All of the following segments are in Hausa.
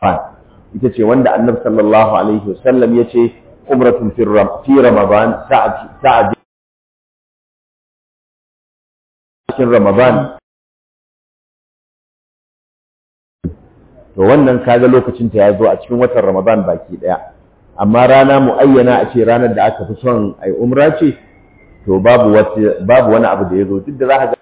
ita ce wanda annabi sallallahu alaihi wasallam ya ce umratun fi ramadan sa'ad cikin ramadan to wannan kaga lokacin ta ya zo a cikin watan ramadan baki daya amma rana muayyana a ce ranar da aka fi son ai umra ce to babu babu wani abu da ya zo duk da za ka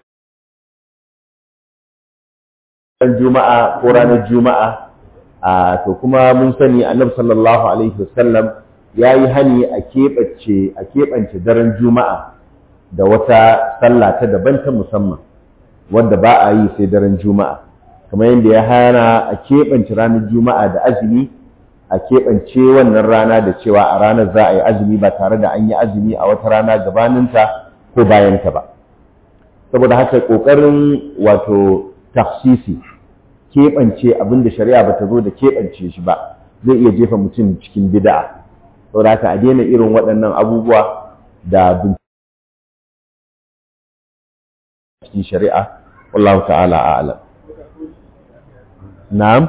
ga juma'a ko ranar juma'a a to kuma mun sani annabi sallallahu alaihi wasallam ya yi hani a keɓance a keɓance daren juma'a da wata sallah ta daban ta musamman wanda ba a yi sai daren juma'a kamar yadda ya hana a keɓance ranar juma'a da azumi a keɓance wannan rana da cewa a ranar za a yi azumi ba tare da an yi azumi a wata rana gabaninta ko bayanta ba saboda haka ƙoƙarin wato tafsisi keɓance abin da shari'a ba ta zo da keɓance shi ba zai iya jefa mutum cikin bida'a saboda haka a daina irin waɗannan abubuwa da cikin shari'a wallahu ta'ala a'lam na'am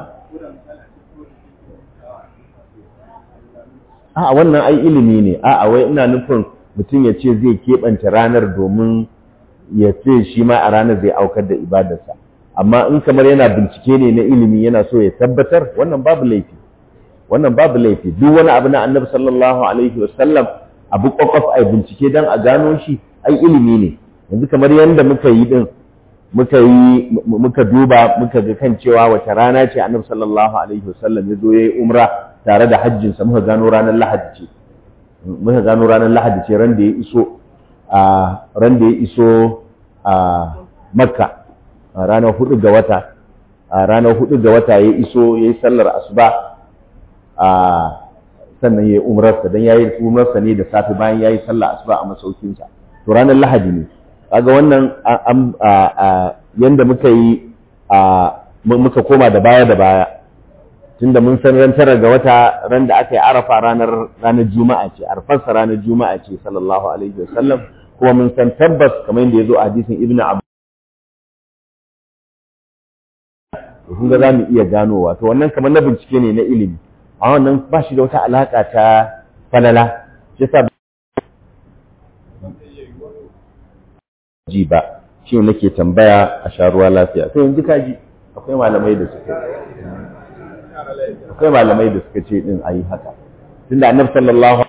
a wannan ai ilimi ne a wai ina nufin mutum ya ce zai keɓance ranar domin ya ce shi ma a ranar zai aukar da ibadarsa amma in kamar yana bincike ne na ilimi yana so ya tabbatar wannan babu laifi wannan babu laifi duk wani abu na annabi sallallahu alaihi wasallam abu kwakwaf ai bincike dan a gano shi ai ilimi ne yanzu kamar yadda muka yi din muka yi muka duba muka ga kan cewa wace rana ce annabi sallallahu alaihi wasallam ya zo ya yi umra tare da hajjin sa muka gano ranar lahadi ce muka gano ranar lahadi ce ran da ya iso a ran da ya iso a makka a ranar hudu ga wata a ranar hudu ga wata ya iso ya yi sallar asuba a sannan ya yi umrarsa don ya yi umrarsa ne da safe bayan ya yi sallar asuba a masaukinsa to ranar lahadi ne kaga wannan yanda muka yi muka koma da baya da baya tunda mun san ran tara ga wata ran da aka yi arafa ranar ranar juma'a ce arfarsa ranar juma'a ce sallallahu alaihi wasallam kuma mun san tabbas kamar yadda ya zo a hadisin ibnu abu kun ga za mu iya ganowa to wannan kamar na bincike ne na ilimi a wannan ba shi da wata alaka ta falala shi yasa ji ba shi ne nake tambaya a sharuwa lafiya to yanzu ka ji akwai malamai da suka akwai malamai da suka ce din ayi haka tunda annabi sallallahu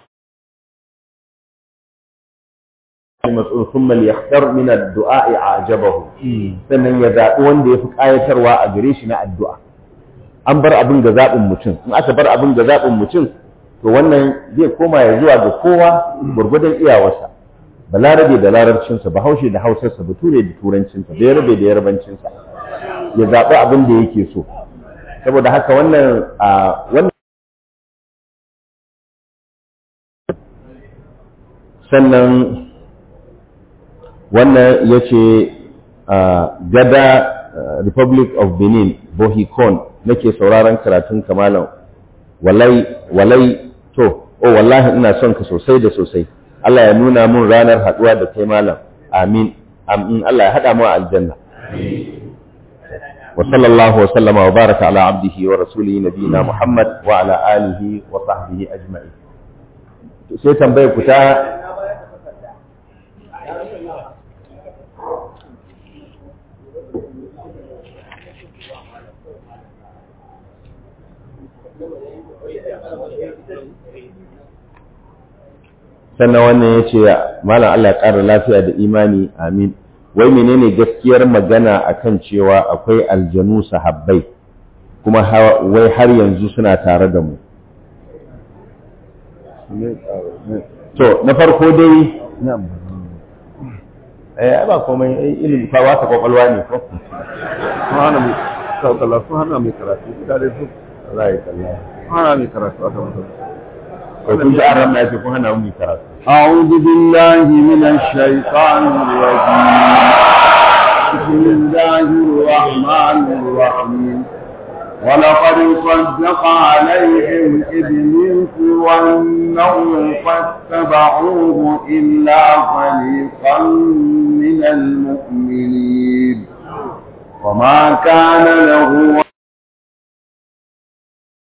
mas'ul thumma liyakhtar min ad-du'a a'jabahu sannan ya zabi wanda yafi kayatarwa a gare shi na addu'a an bar abin ga zabin mutum in aka bar abin ga zabin mutum to wannan zai koma ya zuwa ga kowa gurgudan iyawarsa balarabe da larabcinsa bahaushe da hausarsa bature da turancinsa da yarbe da yarbancinsa ya zaɓi abin da yake so saboda haka wannan a wannan sannan wannan ya ce gada republic of benin bohicon nake sauraron karatun kamalan walai walai to oh wallahi ina son ka sosai da sosai Allah ya nuna mun ranar haduwa da kai malam amin amin Allah ya hada mu a aljanna wa sallallahu wa sallama wa baraka ala abdihi wa rasulihi nabiyina muhammad wa ala alihi wa sahbihi ajma'in sai tambayar ku ta sannan wannan ya ce malam Allah ya ƙara lafiya da imani amin wai menene gaskiyar magana akan cewa akwai aljanu sahabbai kuma wai har yanzu suna tare da mu to na farko dai eh ba komai ilimi fa wata kwakwalwa ne ko hana mai saukala sun hana mai karatu da dai su Allah ya kalla hana mai karatu aka wata ko kun ji an ramna ce kun hana mu karatu أعوذ بالله من الشيطان الرجيم بسم الله الرحمن الرحيم ولقد صدق عليهم إبليس وأنه فاتبعوه إلا فريقا من المؤمنين وما كان له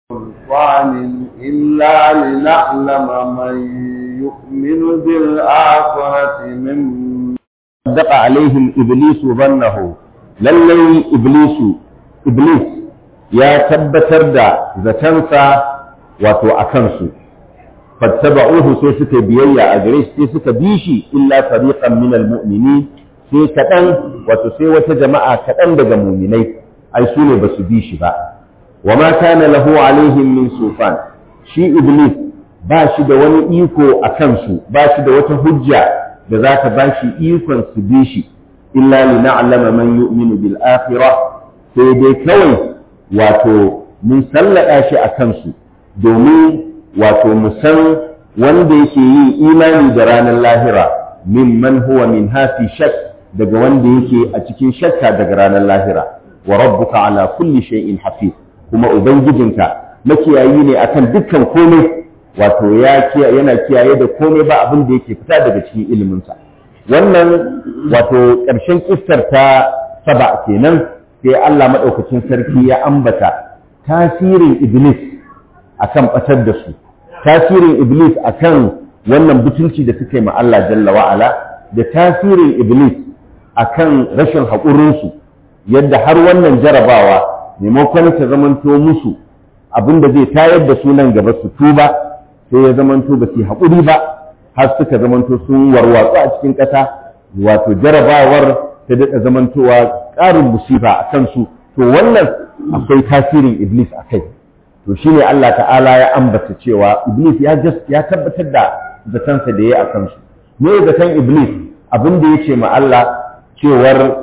سلطان إلا لنعلم من يؤمن بالآخرة من صدق عليهم إبليس ظنه lallai Iblisu Iblis ya tabbatar da zatansa wato a kansu fattaba'uhu sai suka biyayya a gare shi sai suka bi shi illa fariqan min almu'minin sai kaɗan wato sai wata jama'a kaɗan daga muminai ai su ne ba su bi shi ba wa ma kana lahu alaihim min sufan shi Iblis ba shi da wani iko a kansu ba shi da wata hujja da za ta ba shi ikon su bi shi illa li na'lama man yu'minu bil akhirah sai dai kawai wato mun sallada shi a kansu domin wato mu san wanda yake yin imani da ranar lahira mimman huwa min hafi shak daga wanda yake a cikin shakka daga ranar lahira wa rabbuka ala kulli shay'in hafiz kuma ubangijinka makiyayi ne akan dukkan komai wato ya yana kiyaye da komai ba abin da yake fita daga cikin iliminsa wannan wato ƙarshen kissar ta saba kenan sai Allah maɗaukacin sarki ya ambata tasirin iblis akan ɓatar da su tasirin iblis akan wannan butulci da suka yi ma Allah jalla wa'ala da tasirin iblis akan rashin haƙurinsu yadda har wannan jarabawa maimakon ta zamanto musu abin da zai tayar da su nan gaba su tuba sai ya zamanto ba su haƙuri ba har suka zamanto sun warwatsu a cikin ƙasa wato jarabawar ta daɗa zamantowa ƙarin musifa a kansu to wannan akwai tasirin iblis a kai to shine Allah ta'ala ya ambata cewa iblis ya ya tabbatar da zatansa da ya a kansu me zaton iblis abin da ya ce ma Allah cewar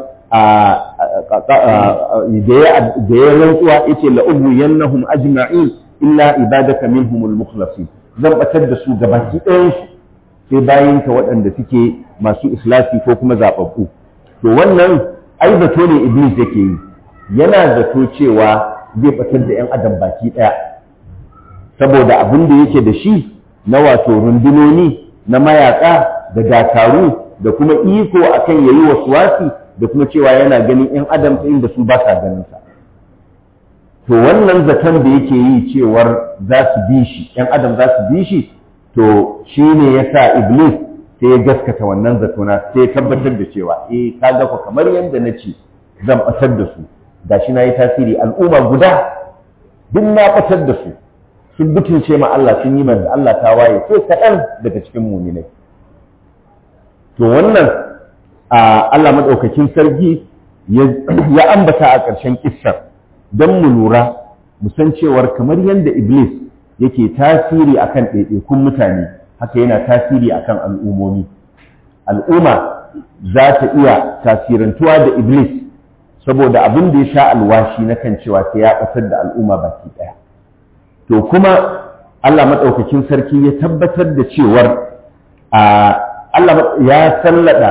da ya rantsuwa yace la ubiyannahum ajma'in illa ibadaka minhumul mukhlasin zan batar da su gabaki ɗayan su sai bayan ka waɗanda suke masu islasi ko kuma zaɓaɓɓu to wannan ai zato ne iblis yake yi yana zato cewa zai batar da ‘yan adam baki ɗaya saboda abin da yake da shi na wato rundunoni na mayaƙa da dakaru da kuma iko akan yayi wasu wasi da kuma cewa yana ganin ‘yan adam ta inda su ba sa ganin sa to wannan zaton da yake yi cewar za su bi shi ‘yan adam za su bi shi to shi ne ya sa iblis sai ya gaskata wannan zatona sai ya tabbatar da cewa eh ka ga ku kamar yadda na ce zan ɓatar da su gashi na yi tasiri al'umma guda duk na ɓatar da su sun butulce ma Allah sun yi manzo Allah ta waye sai kaɗan daga cikin muminai to wannan Allah maɗaukakin sarki ya ambata a ƙarshen kissar don mu lura mu san cewar kamar yadda iblis yake tasiri akan ɗaiɗaikun mutane haka yana tasiri akan al'ummomi al'umma za ta iya tasirantuwa da iblis saboda abin da ya sha alwashi na kan cewa sai ya ɓatar da al'umma baki ɗaya to kuma Allah maɗaukakin sarki ya tabbatar da cewar Allah ya sallada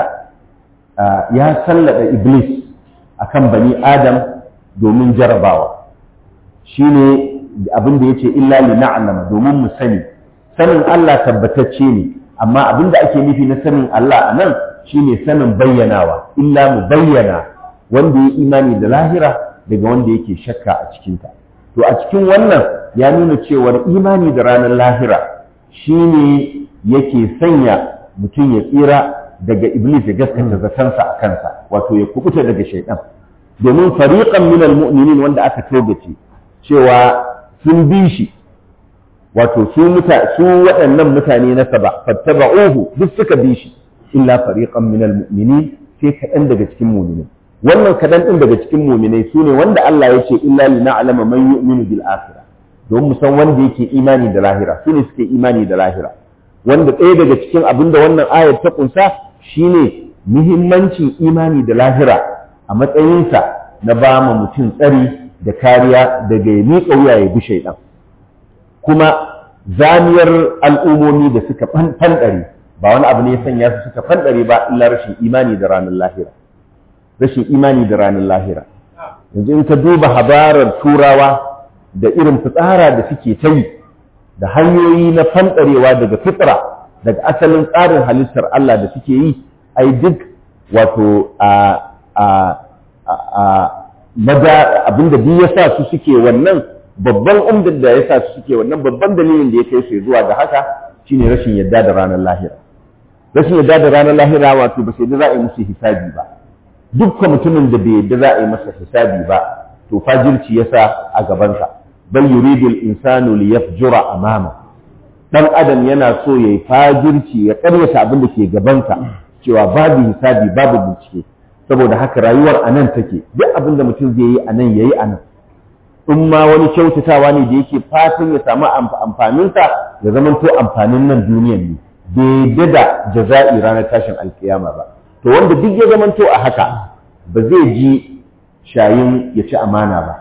ya sallada iblis akan bani adam domin jarabawa shine abin da yace illa li na'lama domin mu sani sanin Allah tabbatacce ne amma abin da ake nufi na sanin Allah anan shine sanin bayyanawa illa mu bayyana wanda ya imani da lahira daga wanda yake shakka a cikinta to a cikin wannan ya nuna cewar imani da ranar lahira shine yake sanya mutum ya tsira daga iblis ya gaskata zatansa a kansa wato ya kubuta daga shaidan domin fariqan minal mu'minin wanda aka togace cewa sun bi shi wato su muta su waɗannan mutane na saba fattaba'uhu duk suka bi shi illa fariqan minal mu'minin sai kaɗan daga cikin mu'minin wannan kaɗan ɗin daga cikin mu'minai su ne wanda Allah ya ce illa li na'lama man yu'minu bil akhirah don mu san wanda yake imani da lahira su ne suke imani da lahira wanda ɗaya daga cikin abin da wannan ayar ta kunsa shine muhimmancin imani da lahira a matsayinsa na ba ma mutum tsari da kariya daga ya miƙa wuya ya bi shaidan kuma zamiyar al'ummomi da suka fanɗare ba wani abu ne ya sanya su suka fanɗare ba illa rashin imani da ranar lahira rashin imani da ranar lahira yanzu in ka duba habarar turawa da irin fitsara da suke ta yi da hanyoyi na fanɗarewa daga fitra daga asalin tsarin halittar Allah da suke yi ai duk wato a a a maza abinda duk ya sa su suke wannan babban umdar da ya sa su suke wannan babban dalilin da ya kai su zuwa ga haka shine rashin yadda da ranar lahira rashin yadda da ranar lahira wato ba sai da za a yi musu hisabi ba dukkan mutumin da bai yadda za a yi masa hisabi ba to fajirci yasa a gabansa bal yuridul insanu liyafjura amama dan adam yana so yayi fajirci ya karyata abin da ke gabansa cewa babu hisabi babu bincike saboda haka rayuwar anan take duk abin da mutum zai yi anan yayi anan in ma wani kyautatawa ne da yake fatan ya samu amfaninsa ya zamanto amfanin nan duniyan ne bai da jaza'i ranar tashin alkiyama ba to wanda duk ya zamanto a haka ba zai ji shayin ya ci amana ba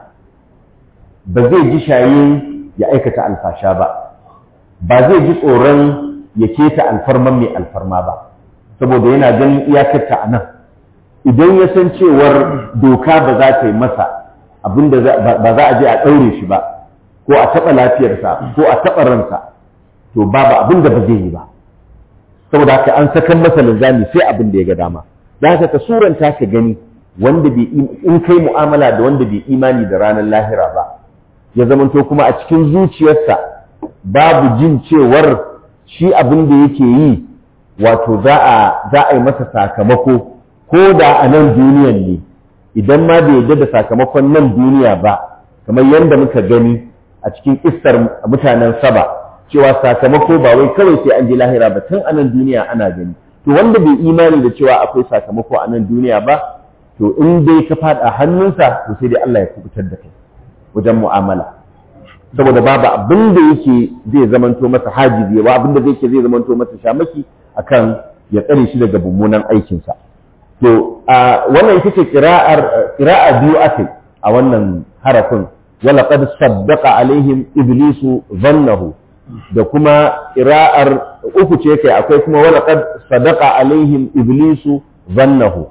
ba zai ji shayin ya aikata alfasha ba ba zai ji tsoron ya keta alfarman mai alfarma ba saboda yana ganin iyakarta a nan idan ya san cewar doka ba za ta yi masa abinda ba za a je a ɗaure shi ba ko a taɓa lafiyarsa ko a taɓa ransa to babu abin da ba zai yi ba saboda haka an sakan masa linzami sai abin da ya ga dama da haka ka suranta ka gani wanda bai in kai mu'amala da wanda bai imani da ranar lahira ba ya zamanto kuma a cikin zuciyarsa babu jin cewar shi abin da yake yi wato za a za a yi masa sakamako ko da a nan duniyan ne idan ma bai yarda da sakamakon nan duniya ba kamar yadda muka gani a cikin kissar mutanen saba cewa sakamako ba wai kawai sai an je lahira ba tun a nan duniya ana gani to wanda bai imani da cewa akwai sakamako a nan duniya ba to in dai ka fada hannunsa to sai dai Allah ya kubutar da kai wajen mu'amala saboda babu abin da yake zai zamanto masa hajizi ba abin da zai ke zai zamanto masa shamaki akan ya tsare shi daga mummunan aikinsa to a wannan ita ce qira'ar qira'a biyu akai a wannan harafin wala qad saddaqa alaihim iblisu dhannahu da kuma qira'ar uku ce kai akwai kuma wala qad sadaqa alaihim iblisu dhannahu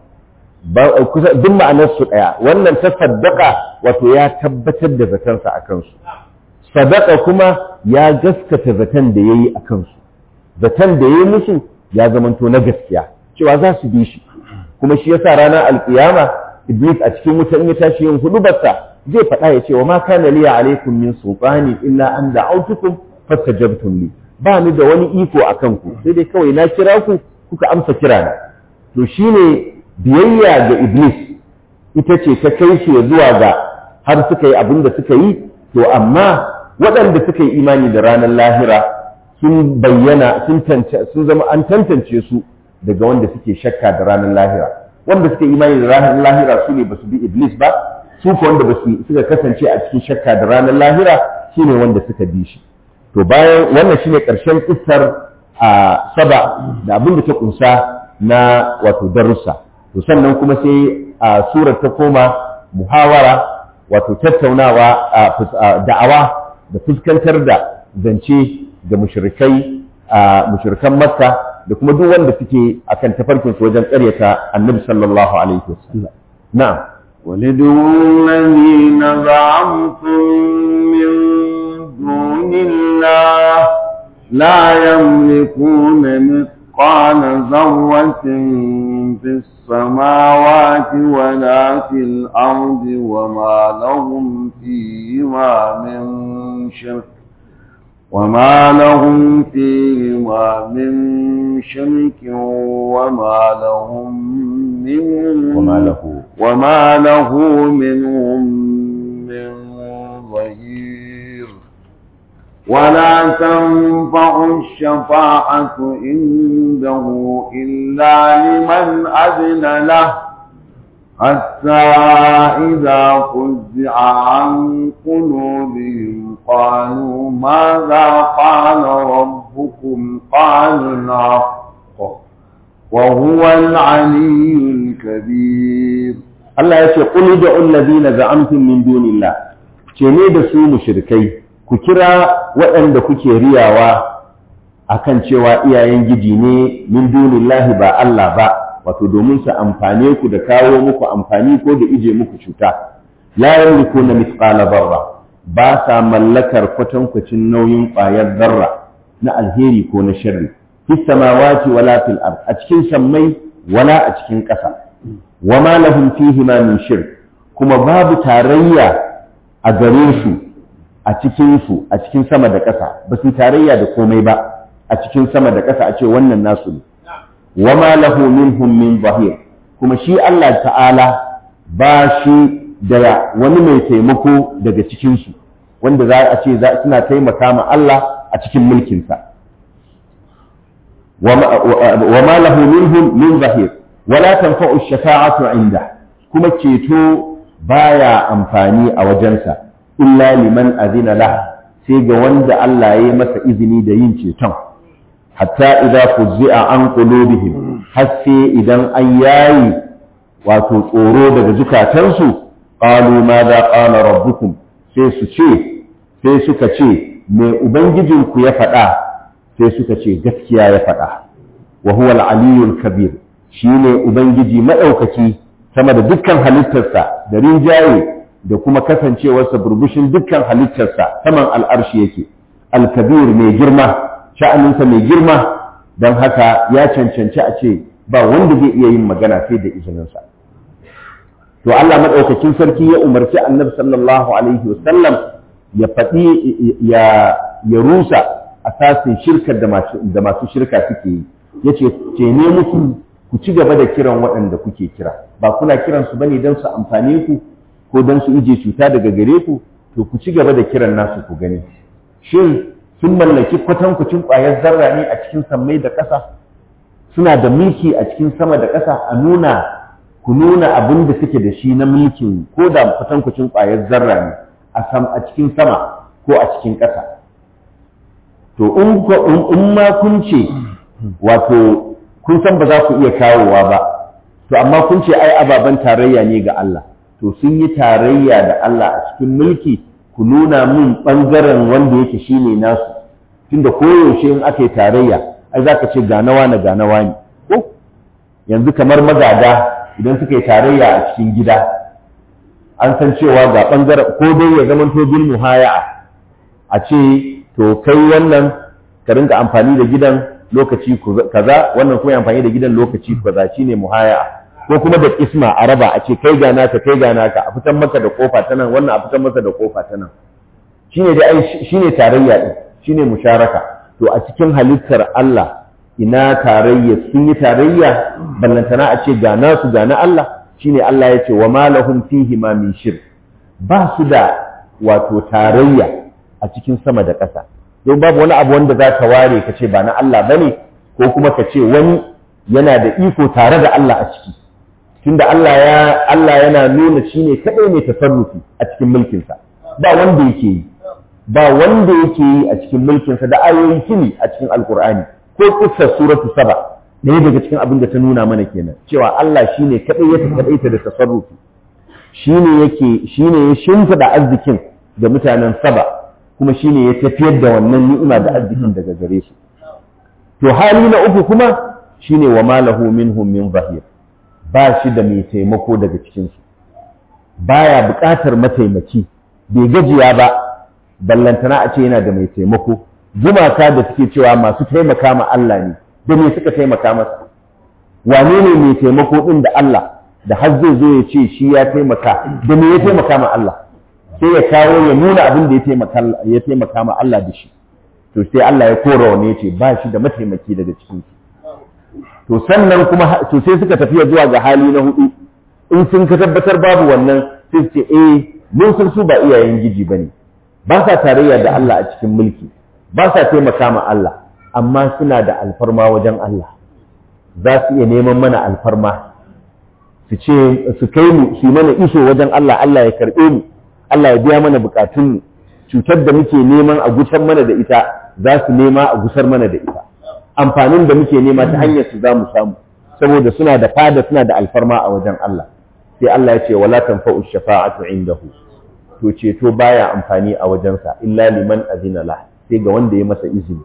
kusa duk ma'anar su daya wannan ta saddaqa wato ya tabbatar da zatansa akan su sadaqa kuma ya gaskata zaton da yayi akan su zaton da yayi musu ya zamanto na gaskiya cewa za su bi shi kuma shi yasa ranar alkiyama iblis a cikin wuta in ya tashi yin hudubarsa zai faɗa ya ce wa ma kana liya alaikum min sultani illa an da'autukum fastajabtum li ba ni da wani iko akan ku sai dai kawai na kira ku kuka amsa kira na to shine biyayya ga iblis ita ce ta kai shi zuwa ga har suka yi abin da suka yi to amma waɗanda suka yi imani da ranar lahira sun bayyana sun zama an tantance su daga wanda suke shakka da ranar lahira wanda suke imani da ranar lahira su ne ba su bi iblis ba su ko wanda ba su suka kasance a cikin shakka da ranar lahira shine wanda suka bi shi to bayan wannan shine karshen kissar a saba da abin da ta kunsa na wato darussa to sannan kuma sai a surar ta koma muhawara wato tattaunawa da'awa da fuskantar da zance ga mushrikai a mushrikan makka da kuma duk wanda suke akan tafarkin su wajen ƙaryata annabi sallallahu alaihi wasallam na'am ولدوا الذين زعمتم من دون الله لا يملكون مثقال ذرة في السماوات ولا في الأرض وما لهم فيهما من شرك وما لهم فيهما من شرك وما لهم منهم وما له وما له منهم من ظهير ولا تنفع الشفاعة عنده إلا لمن أذن له حتى إذا فزع عن قلوبهم قالوا ماذا قال ربكم قالوا الحق وهو العلي الكبير Allah ya ce qul da allazina za'amtum min dunillah ce ne da su mushrikai ku kira waɗanda kuke riyawa akan cewa iyayen giji ne min dunillahi ba Allah ba wato domin su amfane ku da kawo muku amfani ko da ije muku cuta la yamlikuna mithqala dharra ba sa mallakar kwatankwacin nauyin ƙwayar zarra na alheri ko na sharri fi samawati wala fil ard a cikin sammai wala a cikin ƙasa wa ma lahum fihi ma min shirk kuma babu tarayya a gare su a cikinsu a cikin sama da ƙasa ba su tarayya da komai ba a cikin sama da ƙasa a ce wannan nasu ne wa ma lahu minhum min zahir kuma shi Allah ta'ala ba shi da wani mai taimako daga cikinsu wanda za a ce suna taimaka ma Allah a cikin mulkinsa wa ma lahu minhum min zahir wala tanfa'u shafa'atu inda kuma ceto baya amfani a wajensa illa liman azina lah sai ga wanda Allah ya yi masa izini da yin ceton hatta idza fuzzi'a an qulubihim har sai idan an yayi wato tsoro daga zukatansu qalu madha qala rabbukum sai su ce sai suka ce me ubangijinku ya faɗa sai suka ce gaskiya ya faɗa wa huwa al-aliyyul kabir shine ubangiji madaukaki sama da dukkan halittarsa da rinjaye da kuma kasancewarsa burbushin dukkan halittarsa saman al'arshi yake al-kabir mai girma sha'aninsa mai girma don haka ya cancanci a ce ba wanda zai iya yin magana sai da izininsa to Allah madaukakin sarki ya umarci annabi sallallahu alaihi wasallam ya faɗi ya ya rusa asasin shirkar da masu da masu shirka suke yi yace ce ne muku ku ci gaba da kiran waɗanda kuke kira ba kuna kiran su bane don su amfane ku ko don su ije cuta daga gare ku to ku ci gaba da kiran nasu ku gani shin sun mallaki kwatankwacin ƙwayar zarra ne a cikin sammai da ƙasa suna da mulki a cikin sama da ƙasa a nuna ku nuna abin da suke da shi na mulkin ko da kwatankwacin ƙwayar zarra ne a cikin sama ko a cikin ƙasa to in ma kun ce wato kun san ba za ku iya kawowa ba to amma kun ce ai ababen tarayya ne ga Allah to sun yi tarayya da Allah a cikin mulki ku nuna min ɓangaren wanda yake shine nasu tunda koyaushe in aka yi tarayya ai za ka ce ganawa na ganawa ne ko yanzu kamar magada idan suka yi tarayya a cikin gida an san cewa ga ɓangaren ko dai ya zama to bil muhaya'a a ce to kai wannan ka rinka amfani da gidan lokaci kaza wannan kuma amfani da gidan lokaci kaza shine muhaya'a ko kuma da isma a raba a ce kai ga naka kai ga naka a fitan maka da kofa ta nan wannan a fitan masa da kofa ta nan shine da ai shine tarayya din shine musharaka to a cikin halittar Allah ina tarayya sun yi tarayya ballantana a ce ga nasu ga na Allah shine Allah ya ce wa ma lahum fihi ma min shirk ba su da wato tarayya a cikin sama da ƙasa don babu wani abu wanda za ka ware ka ce ba na Allah bane ko kuma ka ce wani yana da iko tare da Allah a ciki tunda Allah ya Allah yana nuna shine kadai mai tasarrufi a cikin mulkinsa ba wanda yake yi ba wanda yake yi a cikin mulkinsa da ayoyin kini a cikin alkur'ani ko kissar suratu saba ne daga cikin abin da ta nuna mana kenan cewa Allah shine kadai ya kadaita da tasarrufi shine yake shine ya shimfida arzikin ga mutanen saba kuma shine ya tafiyar da wannan ni'ima da arzikin daga gare su to hali na uku kuma shine wa malahu minhum min zahir ba shi da mai taimako daga cikinsu baya buƙatar mataimaki bai gajiya ba ballantana a ce yana da mai taimako gumaka da suke cewa masu taimaka ma Allah ne da me suka taimaka masa wane ne mai taimako din da Allah da har zai zo ya ce shi ya taimaka da me ya taimaka ma Allah sai ya kawo ya nuna abin da ya taimaka ya taimaka ma Allah da shi to sai Allah ya kora wani ya ce ba shi da mataimaki daga cikinsu to sannan kuma to sai suka tafiya zuwa ga hali na hudu in sun ka tabbatar babu wannan sai su ce eh mun san su ba iyayen giji bane ba sa tarayya da Allah a cikin mulki ba sa taimaka ma Allah amma suna da alfarma wajen Allah za su iya neman mana alfarma su ce su kai mu su mana iso wajen Allah Allah ya karbe mu Allah ya biya mana bukatun mu cutar da muke neman a gusar mana da ita za su nema a gusar mana da ita amfanin da muke nema ta hanyar su za mu samu saboda suna da fada suna da alfarma a wajen Allah sai Allah ya ce wala tanfa'u shafa'atu indahu to ceto baya amfani a wajensa illa liman azina la sai ga wanda ya masa izini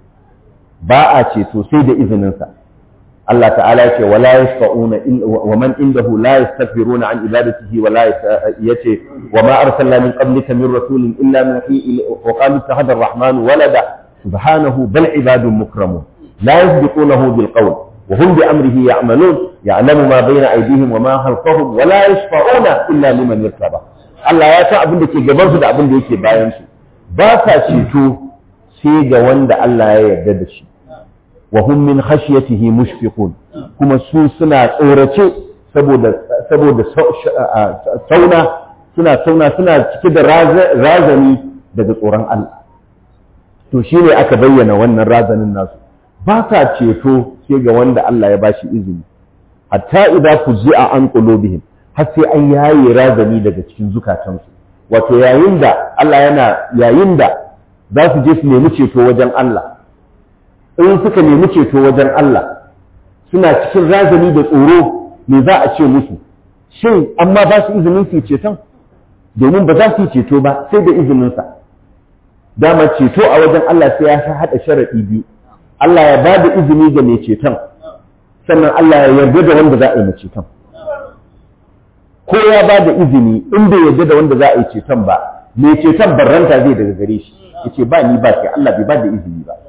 ba a ceto sai da izinin sa Allah ta'ala ya ce wala yashfa'una wa man indahu la yastaghfiruna an ibadatihi wa la yace wa ma arsalna min qablika min rasulin illa nuhi wa qalu tahadar rahman walada subhanahu bal ibadun mukramun لا يسبقونه بالقول وهم بأمره يعملون يعلم ما بين أيديهم وما خلفهم ولا يشفعون إلا لمن يرتضى Allah ya san abin da ke gabansu da abin da yake bayansu ba sa ceto sai ga wanda Allah ya yarda da shi wa hum min khashyatihi mushfiqun kuma su suna tsorace saboda saboda sauna suna sauna suna cike da razani daga tsoron Allah to shine aka bayyana wannan razanin nasu ba sa ceto sai ga wanda Allah ya bashi izini hatta idza fuzi'a an qulubihim har sai an yaye razani daga cikin zukatansu wato yayin da Allah yana yayin da za su je su nemi ceto wajen Allah in suka nemi ceto wajen Allah suna cikin razani da tsoro me za a ce musu shin amma ba su izinin su ceton domin ba za su yi ceto ba sai da izininsa dama ceto a wajen Allah sai ya haɗa sharaɗi biyu Allah ya ba da izini ga mai ceton sannan Allah ya yarda da wanda za a yi mai ceton ko ya ba da izini in bai yarda da wanda za a yi ceton ba mai ceton barranta zai daga gare shi yace ba ni ba sai Allah bai ba da izini ba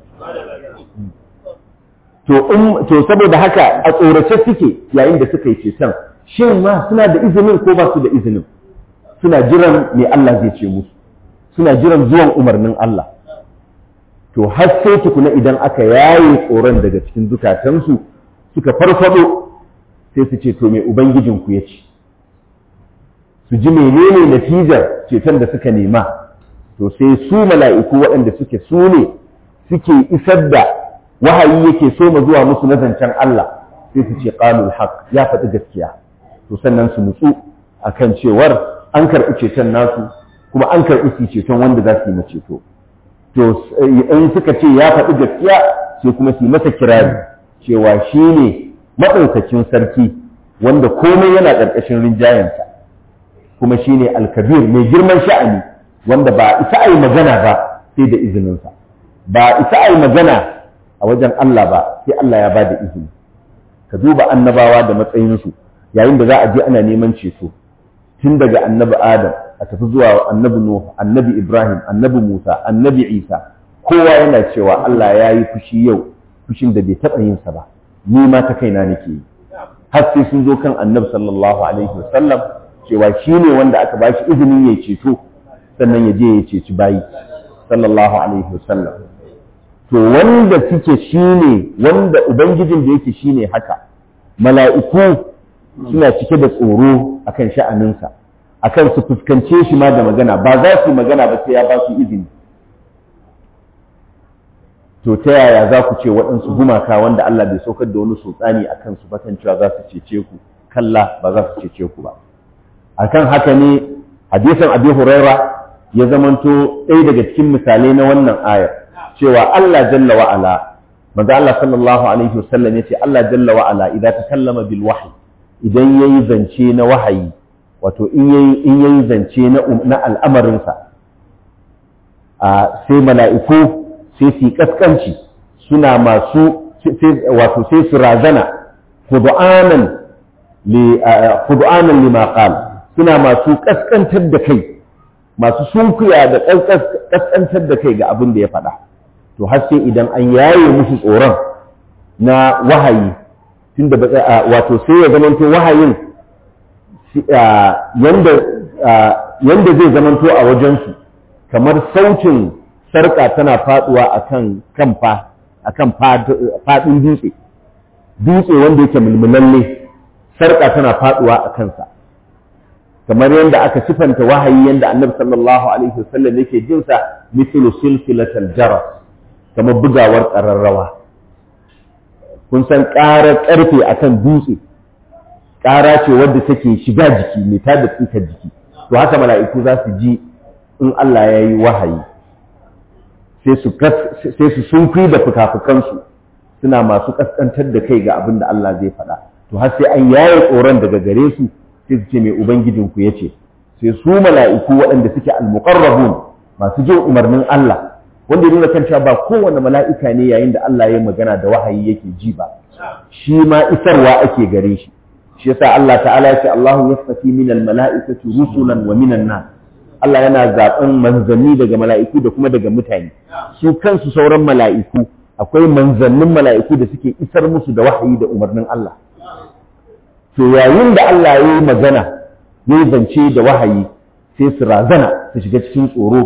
to in to saboda haka a tsorace suke yayin da suka yi ceton shin ma suna da izinin ko ba su da izinin suna jiran me Allah zai ce musu suna jiran zuwan umarnin Allah to har sai tukuna idan aka yaye tsoron daga cikin zukatansu suka farfado sai su ce to me ubangijinku ya ce su ji menene natijar ceton da suka nema to sai su mala'iku waɗanda suke su ne suke isar da wahayi yake so ma zuwa musu na zancen Allah sai su ce qalul haq ya faɗi gaskiya to sannan su nutsu akan cewar an karɓi ceton nasu kuma an karɓi su ceton wanda za su yi ceto to in suka ce ya faɗi gaskiya sai kuma su yi masa kirari cewa shi ne maɗaukakin sarki wanda komai yana ƙarƙashin rinjayensa kuma shi ne alkabir mai girman sha'ani wanda ba isa a yi magana ba sai da izininsa ba isa a yi magana a wajen Allah ba sai Allah ya ba da izini ka duba annabawa da matsayinsu yayin da za a je ana neman ceto tun daga annabi adam a tafi zuwa annabi nuh annabi ibrahim annabi musa annabi isa kowa yana cewa Allah ya yi fushi yau fushin da bai taɓa yin sa ba ni ma ta kaina nake yi har sai sun zo kan annabi sallallahu alaihi wasallam cewa shi ne wanda aka ba shi izinin ya ceto sannan ya je ya ceci bayi sallallahu alaihi wasallam to wanda suke shi ne wanda ubangijin da yake shi ne haka mala'iku suna cike da tsoro akan sha'aninsa akan su fuskance shi ma da magana ba za su magana ba sai ya ba su izini to ta yaya za ku ce waɗansu gumaka wanda Allah bai saukar da wani sultani a kansu ba kan cewa za su cece ku kalla ba za su cece ku ba akan haka ne hadisin abi huraira ya zamanto ɗaya daga cikin misalai na wannan ayar cewa Allah jalla wa ala manzo Allah sallallahu alaihi wasallam yace Allah jalla wa ala idan takallama bil wahyi idan yayi zance na wahayi wato in yayi in yayi zance na na al'amarin sa a sai mala'iku sai su kaskanci suna masu wato sai su razana khudu'anan li khudu'anan lima qala suna masu kaskantar da kai masu sunkuya da kaskantar da kai ga abin da ya faɗa to har sai idan an yaye musu tsoron na wahayi tunda wato sai ya zamanto wahayin yanda yanda zai zamanto a wajensu kamar sautin sarƙa tana faɗuwa akan kan fa akan faɗin dutse dutse wanda yake mulmulalle sarƙa tana faɗuwa a kansa kamar yadda aka sifanta wahayi yadda annabi sallallahu alaihi wasallam yake jin sa mithlu silsilatal jaras kamar bugawar ƙararrawa kun san ƙarar ƙarfe akan dutse ƙara ce wadda take shiga jiki mai tada tsikar jiki to haka mala'iku za su ji in Allah ya yi wahayi sai su sunkuyi da fuka-fukansu suna masu ƙasƙantar da kai ga abin da Allah zai faɗa to har sai an yaye tsoron daga gare su sai su ce mai ubangijinku ya ce sai su mala'iku waɗanda suke almuqarrabun masu jin umarnin Allah wanda ya nuna kan cewa ba kowane mala'ika ne yayin da Allah ya yi magana da wahayi yake ji ba shi ma isarwa ake gare shi shi yasa Allah ta'ala ya ce Allahu yastafi min almala'ikati rusulan wa minan nas Allah yana zaben manzanni daga mala'iku da kuma daga mutane su kansu sauran mala'iku akwai manzannin mala'iku da suke isar musu da wahayi da umarnin Allah to yayin da Allah ya yi magana ya yi zance da wahayi sai su razana su shiga cikin tsoro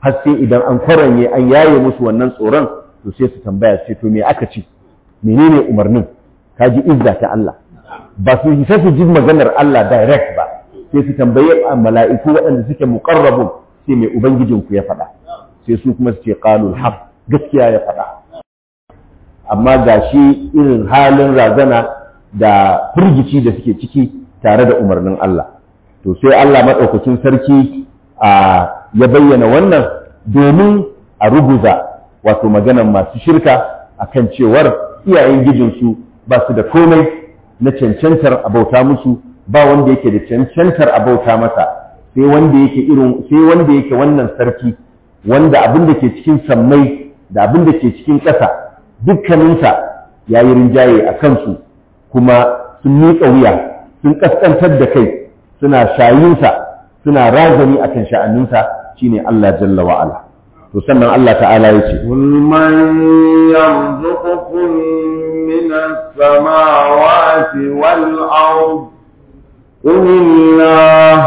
har sai idan an kwaranye an yaye musu wannan tsoron to sai su tambaya sai to me aka ci menene umarnin ka ji izza ta Allah ba su sai su ji maganar Allah direct ba sai su tambaye mala'iku waɗanda suke muqarrabun sai mai ubangijinku ya faɗa sai su kuma su ce qalul haqq gaskiya ya faɗa amma ga shi irin halin razana da firgici da suke ciki tare da umarnin Allah to sai Allah maɗaukakin sarki ya bayyana wannan domin a ruguza wato maganan masu shirka akan cewar iyayen gijinsu ba su da komai na cancantar abauta musu ba wanda yake da cancantar abauta masa sai wanda yake irin sai wanda yake wannan sarki wanda abin da ke cikin sammai da abin da ke cikin ƙasa dukkaninsa ya yi rinjaye a kansu kuma sun miƙa wuya sun ƙasƙantar da kai suna shayinsa suna razani akan sha'aninsa shine Allah jalla wa ala to sannan Allah ta'ala ya ce قل من يرزقكم من السماوات والأرض قل الله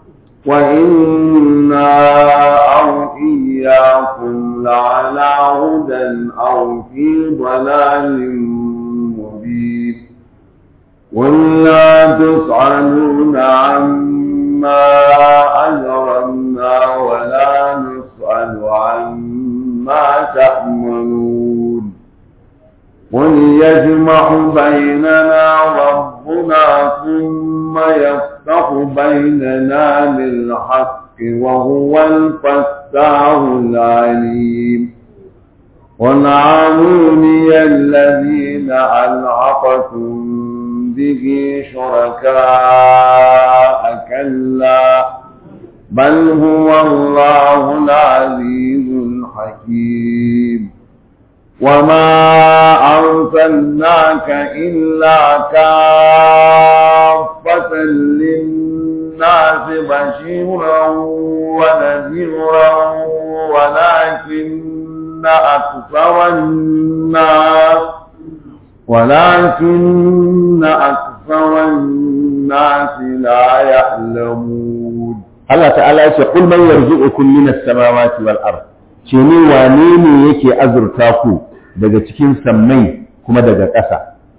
وإنا أو إياكم لعلى هدى أو في ضلال مبين قل لا تسألون عما أجرمنا ولا نسأل عما تأمنون قل يجمع بيننا ربنا ثم يفتح بيننا بالحق وهو الفتاح العليم قل عاموني الذين ألحقتم به شركاء كلا بل هو الله العزيز الحكيم وما أرسلناك إلا كافة للناس بشيرا ونذيرا ولكن أكثر الناس ولكن أكثر الناس لا يعلمون Allah ta'ala ya ce kul man yarzuqukum minas samawati wal ard ce ne wane ne yake azurta ku daga cikin sammai kuma daga ƙasa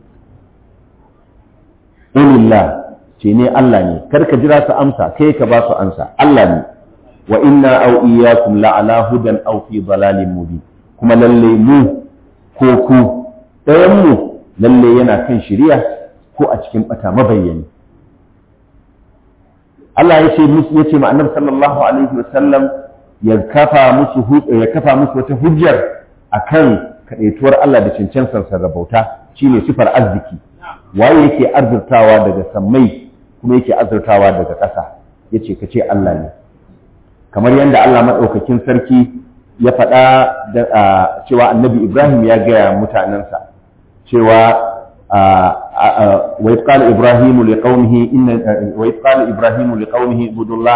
Ulillah ce ne Allah ne kar ka jira su amsa kai ka ba su amsa Allah ne wa inna aw iyyakum la ala hudan aw fi dalalin mubin kuma lalle mu ko ku ɗayan mu lalle yana kan shari'a ko a cikin bata mabayyani Allah ya ce musu ya ce ma annabi sallallahu alaihi wasallam ya kafa musu ya kafa musu wata hujjar akan kadaituwar Allah da cancansan sarrabauta shine sifar arziki waye yake arzurtawa daga sammai kuma yake arzurtawa daga ƙasa yace kace Allah ne kamar yadda Allah madaukakin sarki ya faɗa cewa annabi Ibrahim ya gaya mutanensa cewa وإذ قال إبراهيم لقومه إن وإذ قال إبراهيم لقومه اعبدوا الله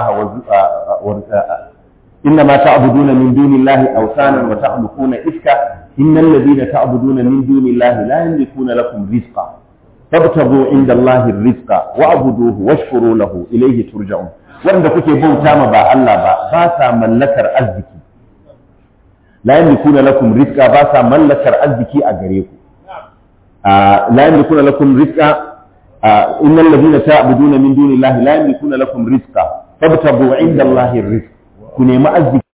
إنما تعبدون من دون الله أوثانا وتخلقون إفكا إن الذين تعبدون من دون الله لا يملكون لكم رزقا فابتغوا عند الله الرزق واعبدوه واشكروا له إليه ترجعون wanda kuke bauta ma ba Allah ba ba sa mallakar arziki la yamlikuna lakum rizqa ba sa mallakar arziki a gare ku لا يملكون لكم رزقا إن الذين تعبدون من دون الله لا يملكون لكم رزقا فابتغوا عند الله الرزق كن ما أزك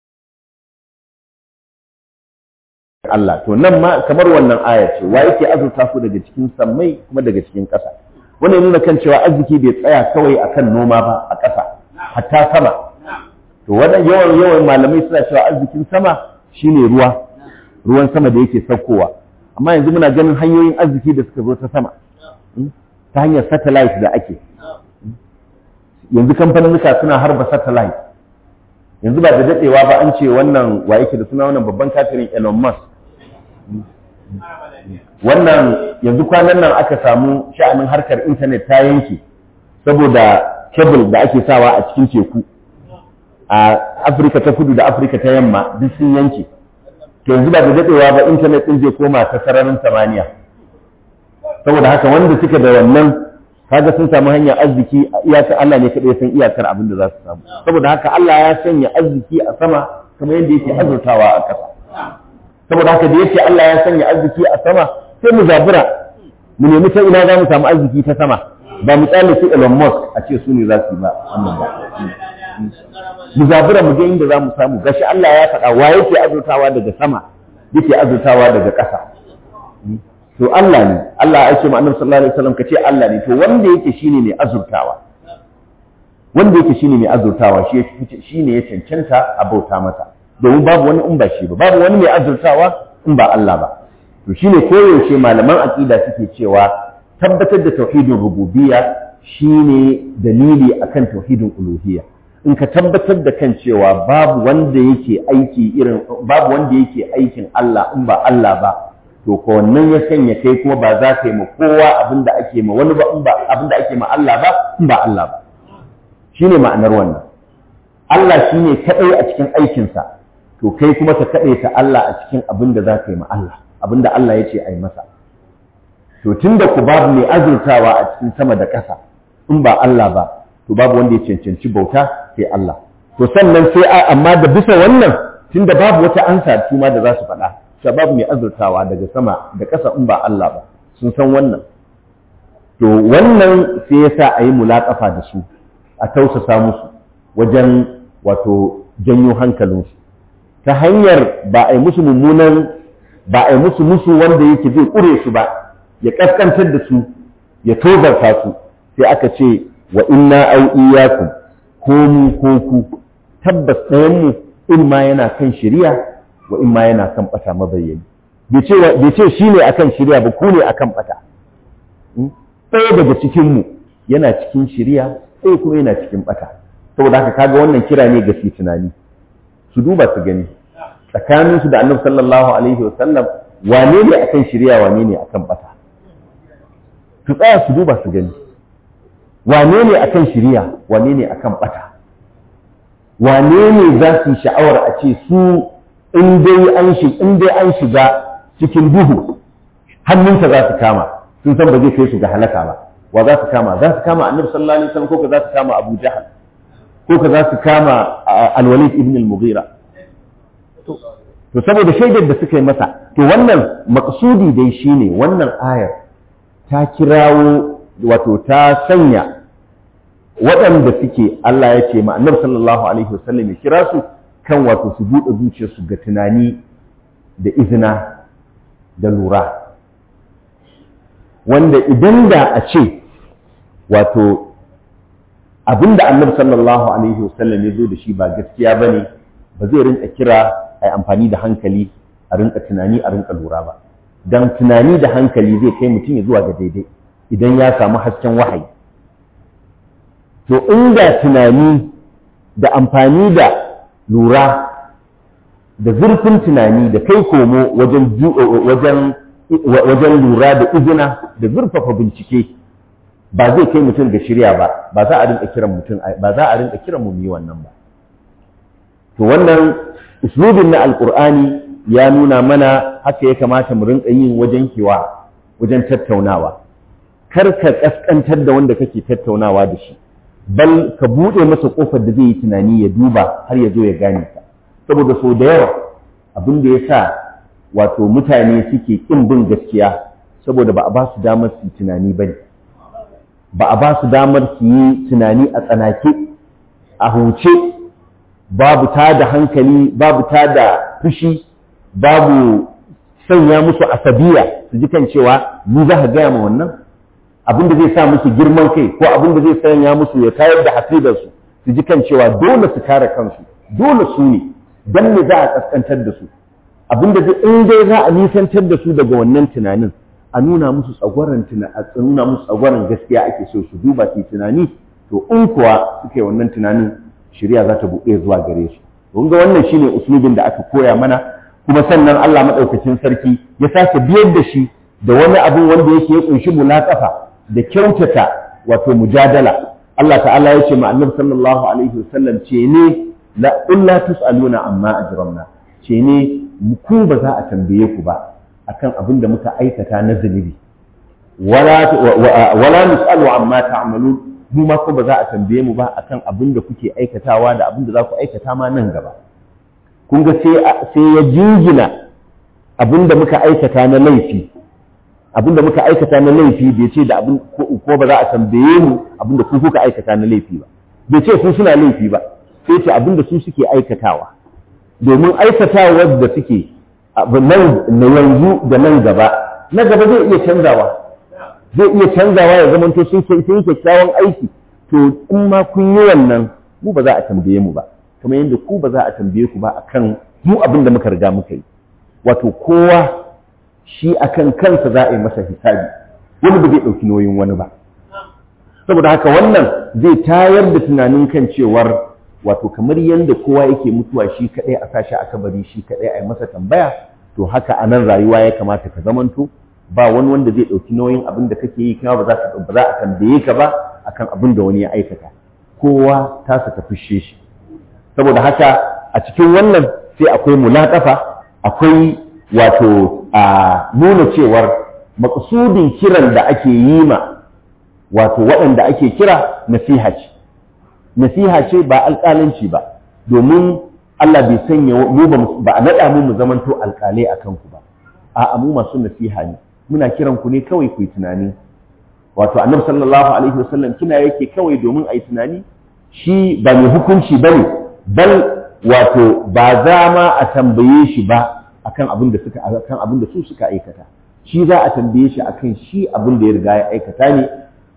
Allah to nan ma kamar wannan aya ce wa yake azurta ku daga cikin sammai kuma daga cikin ƙasa wannan nuna kan cewa arziki bai tsaya kawai akan noma ba a ƙasa hatta sama to wannan yawan yawan malamai suna cewa arzikin sama shine ruwa ruwan sama da yake saukowa amma yanzu muna ganin hanyoyin arziki da suka zo ta sama ta hanyar satellite da ake yanzu kamfaninnuka suna harba satellite yanzu ba da daɗewa ba an ce wannan wa yake da suna wannan babban kafirin Elon Musk wannan yanzu kwanan nan aka samu sha'anin harkar intanet ta yanke saboda cable da ake sawa a cikin teku a Afirka ta kudu da Afirka ta yamma duk sun yanke to yanzu ba da daɗewa ba intanet ɗin zai koma ta sararin samaniya saboda haka wanda suka da wannan kaga sun samu hanyar arziki a iyakar Allah ne kaɗai san iyakar abin da za su samu saboda haka Allah ya sanya arziki a sama kamar yadda yake azurtawa a ƙasa saboda haka da yake Allah ya sanya arziki a sama sai mu zabura mu nemi ta ina za mu samu arziki ta sama ba mu tsale su Elon Musk a ce su ne za su yi ba wannan ba mu zabura mu ga inda za mu samu gashi Allah ya faɗa wa yake azurtawa daga sama yake azurtawa daga ƙasa to Allah ne Allah ya ce ma Annabi sallallahu alaihi wasallam kace Allah ne to wanda yake shine mai azurtawa wanda yake shine mai azurtawa shi shine ya cancanta a bauta masa domin babu wani in ba shi ba babu wani mai azurtawa in ba Allah ba to shine koyaushe malaman aqida suke cewa tabbatar da tauhidin rububiyya shine dalili akan tauhidin uluhiyya in ka tabbatar da kan cewa babu wanda yake aiki irin babu wanda yake aikin Allah in ba Allah ba to ko wannan ya sanya kai kuma ba za ka yi ma kowa abinda ake ma wani ba in ba abinda ake ma Allah ba in ba Allah ba shine ma'anar wannan Allah shine kadai a cikin aikinsa to kai kuma ka kadai ta Allah a cikin abinda za ka yi ma Allah abinda Allah ya ce a yi masa to tunda ku babu mai azurtawa a cikin sama da ƙasa in ba Allah ba to babu wanda ya cancanci bauta sai Allah to sannan sai amma da bisa wannan tunda babu wata ansa tuma da za su faɗa cewa babu mai azurtawa daga sama da ƙasa in ba Allah ba sun san wannan to wannan sai yasa a yi mulaƙafa da su a tausasa musu wajen wato janyo hankalinsu ta hanyar ba a yi musu mummunan ba a yi musu musu wanda yake zai ƙure su ba ya ƙasƙantar da su ya tozarta su sai aka ce wa inna au iyyakum ko mu ko ku tabbas ɗayan mu in ma yana kan shari'a wa in ma yana kan bata mabayyani bai ce bai ce shine akan shari'a ba ku ne akan bata ɗaya daga cikin mu yana cikin shari'a ɗaya kuma yana cikin bata saboda haka kaga wannan kira ne ga su tunani su duba su gani tsakaninsu da annabi sallallahu alaihi wa sallam wane ne akan shari'a wane ne akan bata su tsaya su duba su gani wane ne akan shiriya wane ne akan bata wane ne za su sha'awar a ce su in dai an in dai an shiga cikin duhu hannunsa za su kama sun san ba zai kai su ga halaka ba wa za su kama za su kama annabi sallallahu alaihi wasallam ko ka za su kama abu jahal ko ka za su kama al-walid ibn al-mughira to saboda shaidar da suka yi masa to wannan maqsudi dai shine wannan ayar ta kirawo wato ta sanya waɗanda suke Allah ya ce ma'anar sallallahu Alaihi wasallam ya kira su kan wato su buɗe zuciyarsu ga tunani da izina da lura wanda idan da a ce wato abinda annabi sallallahu Alaihi wasallam ya zo da shi ba gaskiya ba ne ba zai rinka kira a yi amfani da hankali a rinka tunani a rinka lura ba don tunani da hankali zai kai mutum ya zuwa ga daidai idan ya samu hasken wahayi to inda tunani da amfani da lura da zurfin tunani da kai komo wajen wajen wajen lura da izina da zurfafa bincike ba zai kai mutum ga shirya ba ba za a rinka kiran mutum ba za a rinka kiran mu yi wannan ba to wannan uslubin na alqur'ani ya nuna mana haka ya kamata mu rinka yin wajen kiwa wajen tattaunawa kar ka kaskantar da wanda kake tattaunawa da shi bal ka buɗe masa ƙofar da zai yi tunani ya duba har ya zo ya gane ka saboda sau da yawa abin da ya sa wato mutane suke ƙin bin gaskiya saboda ba a ba su damar su yi tunani ba ne ba a ba su damar su yi tunani a tsanake a huce babu ta da hankali babu ta da fushi babu sanya musu asabiya su ji kan cewa ni za ka gaya ma wannan abin da zai sa musu girman kai ko abin da zai sanya musu ya tayar da hasidarsu su ji kan cewa dole su kare kansu dole su ne dan ne za a kaskantar da su abin da in dai za a nisantar da su daga wannan tunanin a nuna musu tsagwaron a nuna musu tsagwaron gaskiya ake so su duba su tunani to in kuwa suka yi wannan tunanin shari'a za ta buɗe zuwa gare su kun ga wannan shine uslubin da aka koya mana kuma sannan Allah madaukakin sarki ya sake biyar da shi da wani abin wanda yake ya kunshi mulaqafa da kyautata wato mujadala Allah ta'ala ya ce ma annabi sallallahu alaihi wasallam ce ne la illa tusaluna amma ajramna ce ne ku ba za a tambaye ku ba akan abin da muka aikata na zunubi wala wala nusalu amma ta'malun mu ma ko ba za a tambaye mu ba akan abin da kuke aikatawa da abin da za ku aikata ma nan gaba kun ga sai ya jingina abinda muka aikata na laifi abinda muka aikata na laifi bai ce da abin ko ba za a tambaye mu abinda ku kuka aikata na laifi ba bai ce su suna laifi ba sai ce abinda su suke aikatawa domin aikatawar da suke na yanzu da nan gaba na gaba zai iya canzawa zai iya canzawa ya zama to sun yi kyakkyawan aiki to in ma kun yi wannan mu ba za a tambaye mu ba kamar yadda ku ba za a tambaye ku ba akan mu abin da muka riga muka yi wato kowa shi akan kansa za a yi masa hisabi wani ba zai ɗauki nauyin wani ba saboda haka wannan zai tayar da tunanin kan cewar wato kamar yadda kowa yake mutuwa shi kaɗai a sashi a kabari shi kaɗai a yi masa tambaya to haka a nan rayuwa ya kamata ka zamanto ba wani wanda zai ɗauki nauyin abin da kake yi kuma ba za ba za a tambaye ka ba akan abin da wani ya aikata kowa tasa ta fushe shi saboda haka a cikin wannan sai akwai mulaƙafa akwai wato a nuna cewar maƙasudin kiran da ake yi ma wato waɗanda ake kira nasiha ce nasiha ce ba alƙalanci ba domin Allah bai sanya mu ba a naɗa mu mu zamanto alƙalai a kanku ba a'a mu masu nasiha ne muna kiran ku ne kawai ku yi tunani wato annabi sallallahu alaihi wasallam kina yake kawai domin a yi tunani shi ba mai hukunci bane bal wato ba za ma a tambaye shi ba akan abin da suka akan abin da su suka aikata shi za a tambaye shi akan shi abin da ya riga ya aikata ne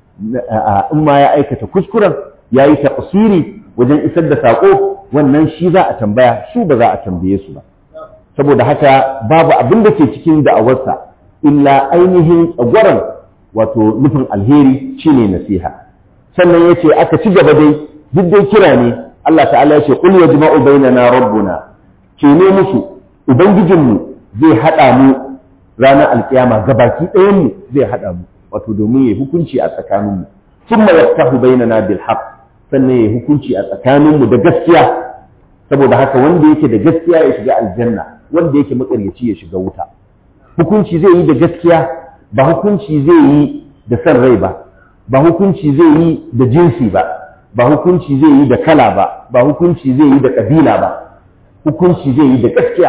in ma ya aikata kuskuren ya yi taqsiri wajen isar da sako wannan shi za a tambaya su ba za a tambaye su ba saboda haka babu abin da ke cikin da'awarsa illa ainihin tsagwaron wato nufin alheri shine nasiha sannan yace aka ci gaba dai duk dai kira ne Allah ta'ala yace qul yajma'u bainana rabbuna ke ne musu ubangijinmu zai hada mu ranar alkiyama gabaki ɗayan mu zai hada mu wato domin yayi hukunci a tsakanin mu thumma yaftahu bainana bil haqq sannan yayi hukunci a tsakanin mu da gaskiya saboda haka wanda yake da gaskiya ya shiga aljanna wanda yake makaryaci ya shiga wuta hukunci zai yi da gaskiya ba hukunci zai yi da san rai ba ba hukunci zai yi da jinsi ba ba hukunci zai yi da kala ba ba hukunci zai yi da kabila ba hukunci zai yi da gaskiya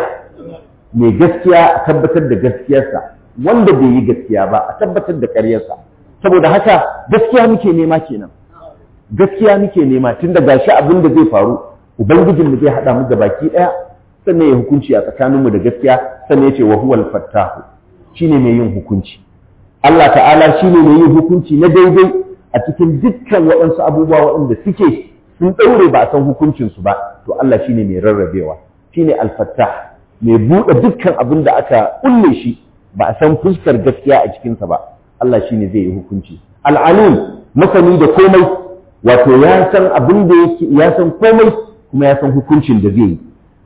mai gaskiya a tabbatar da gaskiyarsa wanda bai yi gaskiya ba a tabbatar da ƙaryarsa saboda haka gaskiya muke nema kenan gaskiya muke nema tun da gashi abin da zai faru ubangijinmu zai haɗa mu baki ɗaya sannan ya hukunci a tsakaninmu da gaskiya sannan ya ce wa huwal fattahu shine mai yin hukunci Allah ta'ala shine mai yin hukunci na daidai a cikin dukkan waɗansu abubuwa waɗanda suke sun ɗaure ba a san hukuncinsu ba to Allah shine mai rarrabewa shine al-fattah mai buɗe dukkan abin da aka kulle shi ba a san fuskar gaskiya a cikinsa ba Allah shine zai yi hukunci al-alim masani da komai wato ya san abin da yake ya san komai kuma ya san hukuncin da zai yi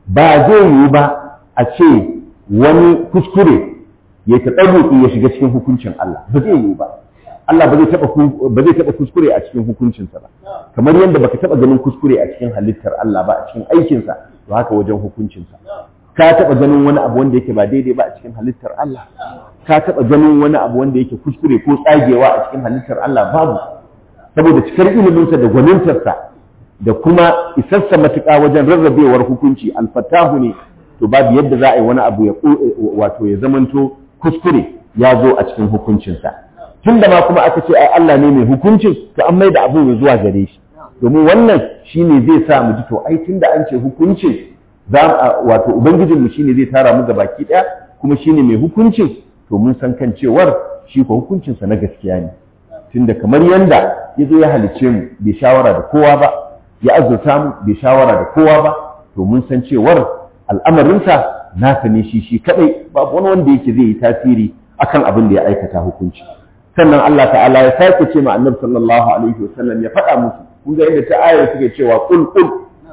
ba zai yi ba a ce wani kuskure ya taɓa ya shiga cikin hukuncin Allah ba zai yi ba Allah ba zai taɓa kuskure a cikin hukuncinsa ba kamar yadda baka taɓa ganin kuskure a cikin halittar Allah ba a cikin aikinsa to haka wajen hukuncinsa ka taɓa ganin wani abu wanda yake ba daidai ba a cikin halittar Allah ka taɓa ganin wani abu wanda yake kuskure ko tsagewa a cikin halittar Allah babu saboda cikar iliminsa da gwanintarsa da kuma isassa matuƙa wajen rarrabewar hukunci alfatahu ne to babu yadda za a yi wani abu ya wato ya zamanto kuskure ya zo a cikin hukuncinsa tun da ma kuma aka ce ai Allah ne mai hukuncin to an mai da abin ya zuwa gare shi domin wannan shine zai sa mu ji to ai tun da an ce hukuncin za wato ubangijinmu shine zai tara mu baki ɗaya kuma shine mai hukuncin to mun san kan cewar shi ko hukuncinsa na gaskiya ne tunda kamar yanda ya zo ya halicce mu bai shawara da kowa ba ya azurta mu bai shawara da kowa ba to mun san cewar al'amarinsa nasa ne shi shi kadai babu wani wanda yake zai yi tasiri akan abin da ya aikata hukunci sannan Allah ta'ala ya sake ce ma annabi sallallahu alaihi wasallam ya faɗa musu kun ga yadda ta ayar suke cewa qul qul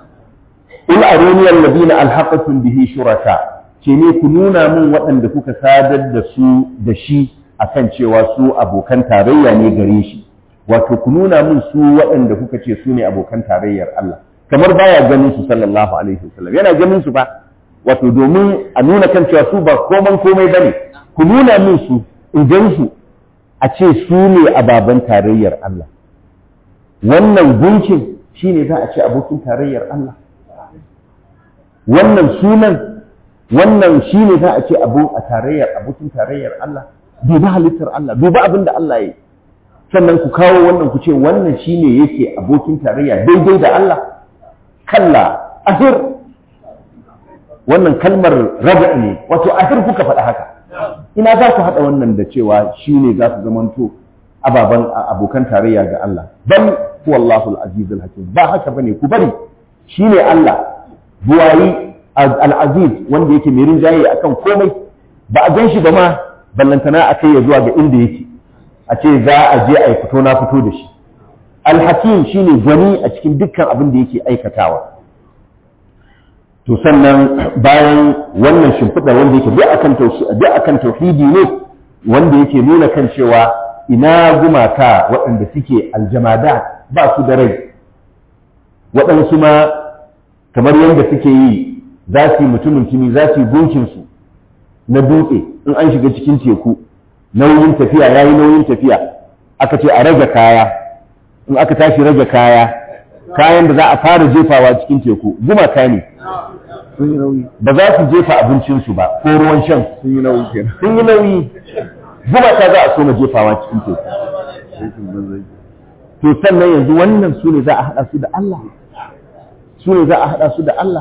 qul aruni alladhina alhaqatum bihi shuraka ce ne ku nuna min waɗanda kuka sadar da su da shi akan cewa su abokan tarayya ne gare shi wato ku nuna min su waɗanda kuka ce su ne abokan tarayyar Allah kamar baya ganin su sallallahu alaihi wasallam yana ganin su ba wato domin a nuna kan cewa su ba koman komai bane ku nuna min su idan su a ce su ne ababen tarayyar Allah wannan gunkin shine za a ce abokin tarayyar Allah wannan sunan wannan shi ne za a ce abu a tarayyar abokin tarayyar Allah duba halittar Allah duba abin da Allah ya yi sannan ku kawo wannan ku ce wannan shi ne yake abokin tarayya daidai da Allah kalla ahir wannan kalmar raba ne wato ahir kuka faɗa haka ina za ku haɗa wannan da cewa shi ne za su zamanto ababen abokan tarayya ga Allah bal huwa Allahul azizul hakim ba haka bane ku bari shi ne Allah buwayi al-aziz wanda yake mai rinjaye akan komai ba a gan shi ba ma ballantana a kai ya zuwa ga inda yake a ce za a je a yi fito na fito da shi al-hakim shine gwani a cikin dukkan abin da yake aikatawa to sannan bayan wannan shimfiɗa wanda yake duk akan duk akan tauhidi ne wanda yake nuna kan cewa ina gumaka waɗanda suke aljamada ba su da rai waɗansu ma kamar yadda suke yi za su yi mutumin kimi za su yi gunkinsu na dutse in an shiga cikin teku nauyin tafiya ya yi nauyin tafiya aka ce a rage kaya in aka tashi rage kaya kayan da za a fara jefawa cikin teku gumaka ne sun yi nauyi ba za su jefa abincinsu ba ko ruwan shan sun yi nauyi kenan sun yi nauyi gumaka za a so na jefawa cikin teku aikin banzai to sannan yanzu wannan su ne za a haɗa su da Allah su ne za a haɗa su da Allah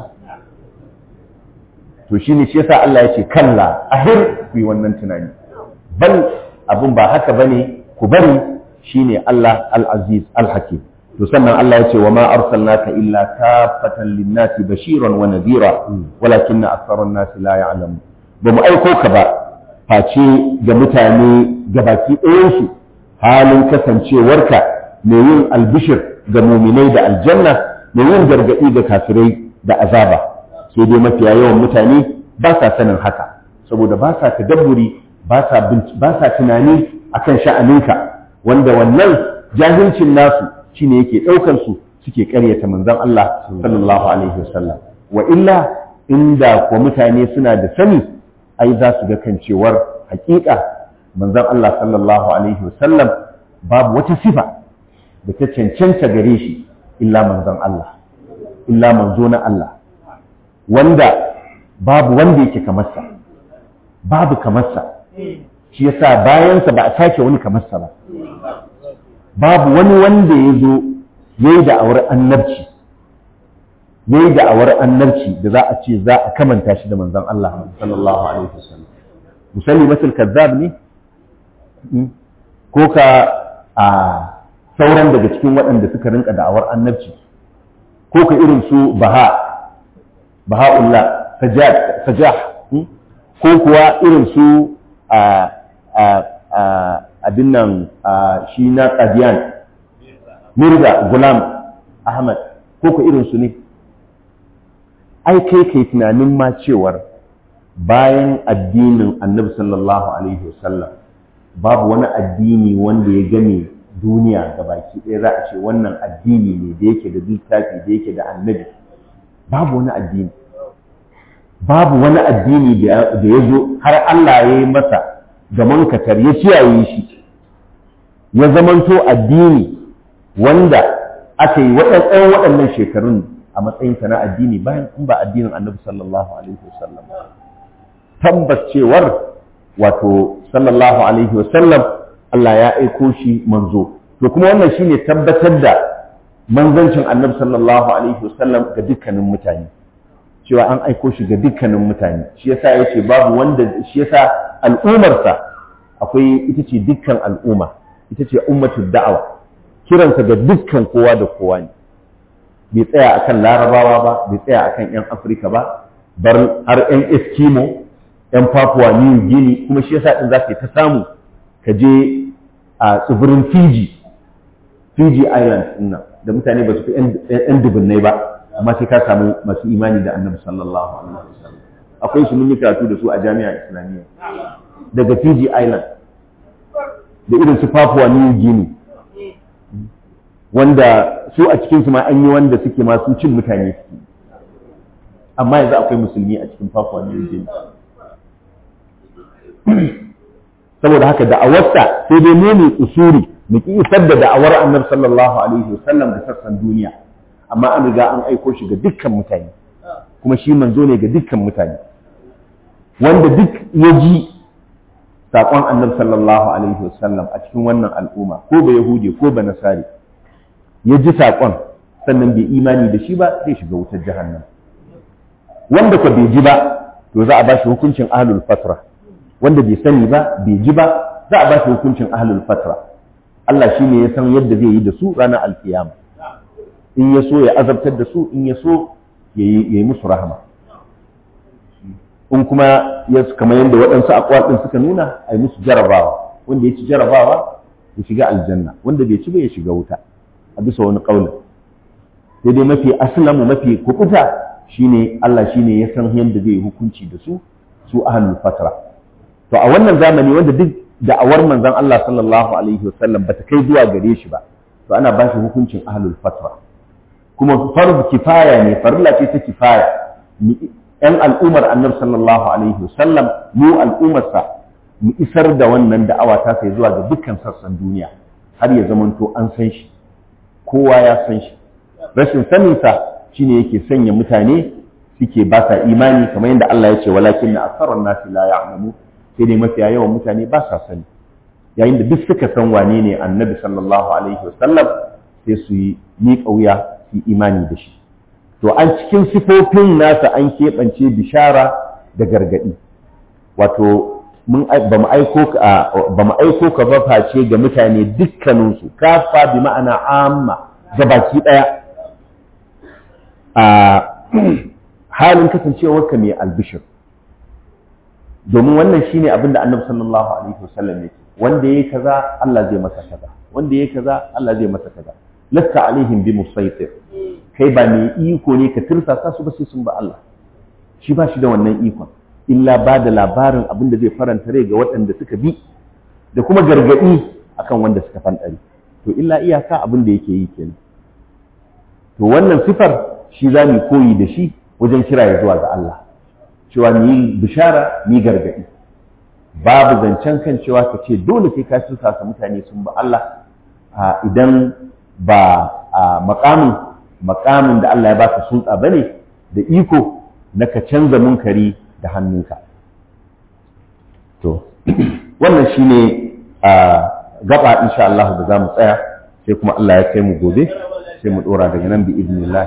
to shi ne shi yasa Allah ya ce kalla ahir ku yi wannan tunani bal abun ba haka bane ku bari shine Allah al-aziz al-hakim to sannan Allah ya ce wa ma arsalnaka illa kafatan lin-nasi bashiran wa nadhira walakinna aktharan nasi la ya'lamun ba mu aiko ka ba face ga mutane gabaki ɗayansu halin kasancewarka mai yin albishir ga muminai da aljanna mai yin gargaɗi ga kafirai da azaba sai dai mafiya yawan mutane ba sa sanin haka saboda ba sa tadabburi ba sa ba sa tunani akan sha'aninka wanda wannan jahilcin nasu shine yake ɗaukar su suke ƙaryata manzon Allah sallallahu alaihi wasallam wa illa inda ko mutane suna da sani ai za su ga kan cewar hakika manzon Allah sallallahu alaihi wasallam babu wata sifa da ta cancanta gare shi illa manzon Allah illa manzo na Allah wanda babu wanda yake kamarsa babu kamarsa shi yasa bayansa ba a sake wani kamarsa ba babu wani wanda ya zo ya yi da'awar annabci ya yi da'awar annabci da za a ce za a kamanta shi da manzon Allah sallallahu alaihi wasallam musalli masul kazzab ne ko ka a sauran daga cikin waɗanda suka rinka da'awar annabci ko ka irin su baha baha'ullah sajah ko kuwa irin su a abin nan shi na qadiyan mirza gulam ahmad ko ka irin su ne ai kai kai tunanin ma cewar bayan addinin annabi sallallahu alaihi wasallam babu wani addini wanda ya game duniya ga baki ɗaya za a ce wannan addini ne da yake da littafi da yake da annabi babu wani addini babu wani addini da ya zo har Allah ya yi masa da mankatar ya kiyaye shi ya zamanto addini wanda aka yi waɗannan waɗannan shekarun a matsayinsa na addini bayan in ba addinin annabi sallallahu alaihi wasallam tabbas cewar wato sallallahu alaihi wasallam Allah ya aiko shi manzo to kuma wannan shine tabbatar da manzancin annabi sallallahu alaihi wasallam ga dukkanin mutane cewa an aiko shi ga dukkanin mutane shi yasa yace babu wanda shi yasa al'umarsa akwai ita ce dukkan al'umma ita ce ummatul da'awa kiransa ga dukkan kowa da kowa ne bai tsaya akan larabawa ba bai tsaya akan yan afirka ba bar har yan eskimo yan papua new guinea kuma shi yasa din za ta samu ka je a tsibirin fiji fiji island nan da mutane ba su fi yan dubunnai ba amma sai ka samu masu imani da annabi sallallahu alaihi wasallam akwai su mun yi karatu da su a jami'a islamiyya daga fiji island da irin su papua new guinea wanda su a cikin su ma an yi wanda suke masu cin mutane suke amma yanzu akwai musulmi a cikin papua new guinea saboda haka da'awarsa sai dai mu ne usuri mu ki isar da da'awar annabi sallallahu alaihi wasallam da sassan duniya amma an riga an aiko shi ga dukkan mutane kuma shi manzo ne ga dukkan mutane wanda duk ya ji saƙon annabi sallallahu alaihi wasallam a cikin wannan al'umma ko ba yahudi ko ba nasari ya ji saƙon sannan bai imani da shi ba zai shiga wutar jahannam wanda ka bai ji ba to za a ba shi hukuncin ahlul fatra wanda bai sani ba bai ji ba za a ba shi hukuncin ahlul fatra Allah shi ne ya san yadda zai yi da su ranar alkiyama in ya so ya azabtar da su in ya so ya yi musu rahama in kuma ya kamar yadda waɗansu akwai suka nuna a yi musu jarabawa wanda ya ci jarabawa ya shiga aljanna wanda bai ci ba ya shiga wuta a bisa wani ƙaunin sai dai mafi aslamu mafi kukuta shine Allah shine ya san yadda zai hukunci da su su ahlul fatra to a wannan zamani wanda duk da'awar manzon Allah sallallahu alaihi wasallam bata kai zuwa gare shi ba to ana ba shi hukuncin ahlul fatra kuma farz kifaya ne farilla ce ta kifaya yan al'ummar annabi sallallahu alaihi wasallam mu al'ummarsa mu isar da wannan da'awa ta sai zuwa ga dukkan sassan duniya har ya zamanto an san shi kowa ya san shi rashin saninsa shine yake sanya mutane suke ba sa imani kamar yadda Allah ya ce walakin na asarar nasi la ya'lamu sai dai mafiya yawan mutane ba sa sani yayin da duk suka san wane ne annabi sallallahu alaihi wasallam sai su yi miƙa wuya su imani da shi to an cikin sifofin nasa an keɓance bishara da gargaɗi wato ba mu aiko ka ba face ga mutane dukkaninsu kafa bi ma'ana amma ga baki ɗaya a halin kasancewarka mai albishir domin wannan shine abin da annabi sallallahu alaihi wasallam yake wanda yayi kaza Allah zai masa kaza wanda yayi kaza Allah zai masa kaza lasta alaihim bi musaitir kai ba mai iko ne ka tirsasa su ba sai sun ba Allah shi ba shi da wannan ikon illa ba da labarin abin da zai faranta rai ga waɗanda suka bi da kuma gargaɗi akan wanda suka fanɗari to illa iyaka abin da yake yi kenan to wannan sifar shi za mu koyi da shi wajen kira ya zuwa ga Allah cewa mu yi bishara mu yi gargaɗi babu zancen kan cewa ka ce dole sai ka tusa mutane sun ba Allah idan ba a makamin makamin da Allah ya baka sulta bane da iko na ka canza munkari da hannunka to wannan shine a gaba insha Allah da zamu tsaya sai kuma Allah ya kai mu gobe sai mu dora daga nan bi idnillah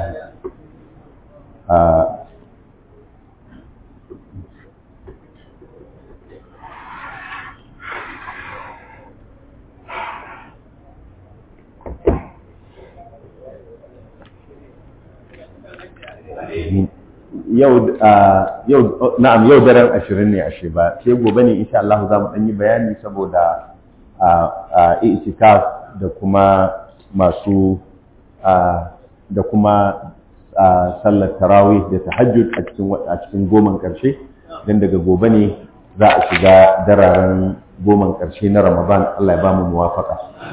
yau yau na'am yau daren ashirin ne ashe ba sai gobe ne insha Allah za mu yi bayani saboda a itikaf da kuma masu da kuma sallar tarawih da tahajjud a cikin a cikin goman karshe dan daga gobe ne za a shiga dararen goman karshe na Ramadan Allah ya ba mu muwafaka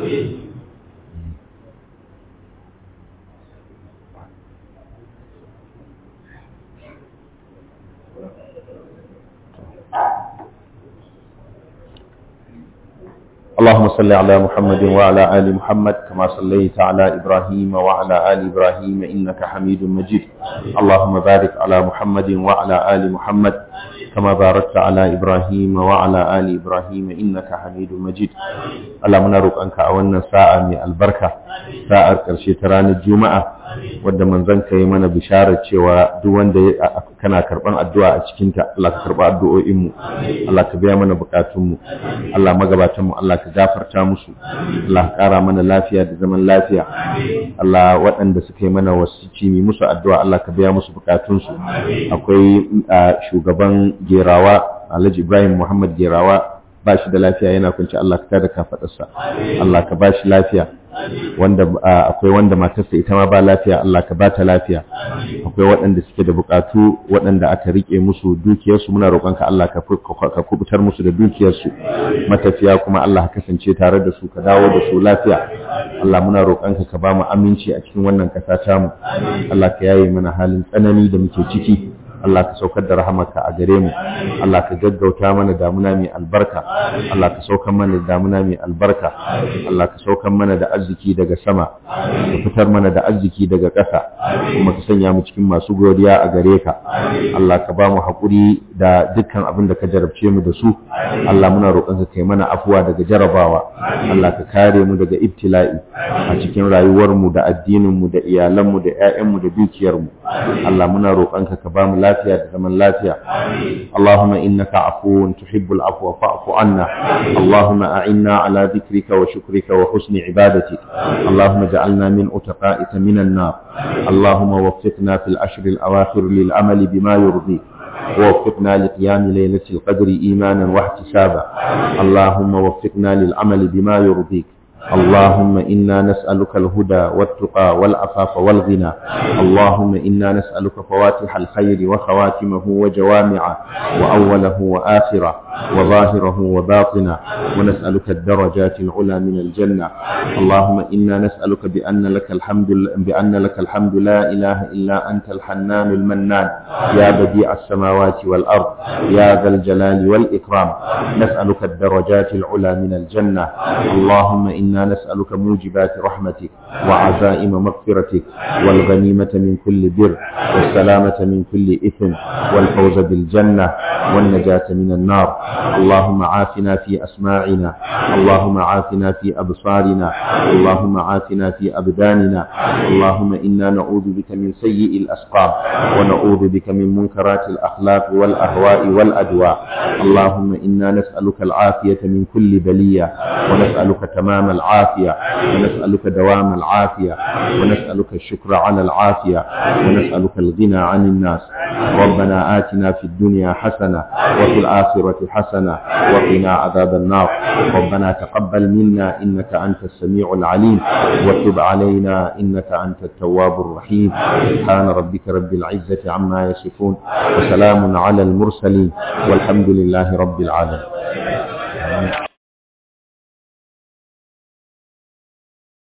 اللهم صل على محمد وعلى آل محمد كما صليت على إبراهيم وعلى آل إبراهيم إنك حميد مجيد اللهم بارك على محمد وعلى آل محمد كما باركت على إبراهيم وعلى آل إبراهيم إنك حميد مجيد اللهم نروك أنك أولنا ساعة من البركة ساعة كرشي تران الجمعة wadda manzanka yi mana bisharar cewa duk wanda kana karban addu'a a cikinta Allah ka karba addu'o'inmu Allah ka biya mana bukatunmu Allah magabatanmu Allah ka gafarta musu Allah ka kara mana lafiya da zaman lafiya Allah waɗanda suka yi mana wasici mi musu addu'a Allah ka biya musu bukatunsu akwai shugaban gerawa Alhaji Ibrahim Muhammad gerawa ba shi da lafiya yana kunci Allah ka tada kafadarsa Allah ka ba shi lafiya wanda akwai wanda matarsa ita ma ba lafiya Allah ka ba ta lafiya akwai waɗanda suke da bukatu waɗanda aka rike musu dukiyarsu muna roƙonka Allah ka kubutar musu da dukiyarsu matafiya kuma Allah ka kasance tare da su ka dawo da su lafiya Allah muna roƙonka ka ba mu aminci a cikin wannan ƙasa tamu Allah ka yaye mana halin tsanani da muke ciki Allah ka saukar da rahamarka a gare mu Allah ka gaggauta mana damuna mai albarka Allah ka saukar mana da damuna mai albarka Allah ka saukar mana da arziki daga sama ka fitar mana da arziki daga ƙasa kuma ka sanya mu cikin masu godiya a gare ka Allah ka ba mu haƙuri da dukkan abin da ka jarabce mu da su Allah muna roƙon ka kai mana afuwa daga jarabawa Allah ka kare mu daga ibtila'i a cikin rayuwar mu da addinin mu da iyalan mu da ƴaƴan mu da dukiyar mu Allah muna roƙon ka ka ba mu lafiya da zaman lafiya Allahumma innaka afuwun tuhibbul afwa fa'fu anna Allahumma a'inna ala dhikrika wa shukrika wa husni ibadatik Allahumma ja'alna min utaqa'ika minan nar Allahumma waffiqna fil ashr al awakhir lil amali bima yurdik ووفقنا لقيام ليلة القدر إيمانا واحتسابا اللهم وفقنا للعمل بما يرضيك اللهم إنا نسألك الهدى والتقى والعفاف والغنى اللهم إنا نسألك فواتح الخير وخواتمه وجوامعه وأوله وآخره وظاهره وباطنه ونسألك الدرجات العلى من الجنة اللهم إنا نسألك بأن لك الحمد بأن لك الحمد لا إله إلا أنت الحنان المنان يا بديع السماوات والأرض يا ذا الجلال والإكرام نسألك الدرجات العلى من الجنة اللهم إنا نسألك موجبات رحمتك وعزائم مغفرتك والغنيمة من كل بر والسلامة من كل إثم والفوز بالجنة والنجاة من النار اللهم عافنا في أسماعنا اللهم عافنا في أبصارنا اللهم عافنا في أبداننا اللهم إنا نعوذ بك من سيء الأسقام ونعوذ بك من منكرات الأخلاق والأهواء والأدواء اللهم إنا نسألك العافية من كل بلية ونسألك تمام العافية ونسألك دوام العافية ونسألك الشكر على العافية ونسألك الغنى عن الناس ربنا آتنا في الدنيا حسنة وفي الآخرة حسنة وقنا عذاب النار ربنا تقبل منا إنك أنت السميع العليم وتب علينا إنك أنت التواب الرحيم سبحان ربك رب العزة عما يصفون وسلام على المرسلين والحمد لله رب العالمين